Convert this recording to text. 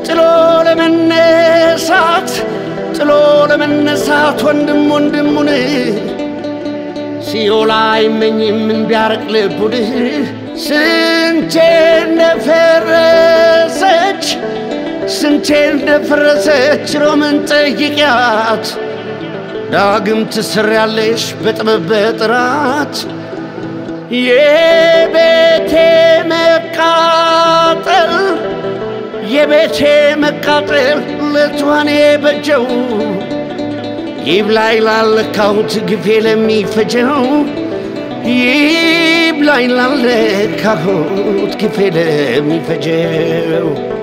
ጥሎ ለመነሳት ጥሎ ለመነሳት ወንድም ወንድሙን ሲኦል አይመኝም ቢያርቅ ልቡን ስንቴ እንደፈረሰች ስንቴ እንደፈረሰች ሮምን ጠይቂያት ዳግም ትሰሪያለሽ በጥበብ በጥራት የቤቴ መቃጠል የቤቴ መቃጠል ለትዋኔ በጀው ይብላኝ ላለካሁት ግፌ ለሚፈጀው ይብላኝ ላለካሁት ግፌ ለሚፈጀው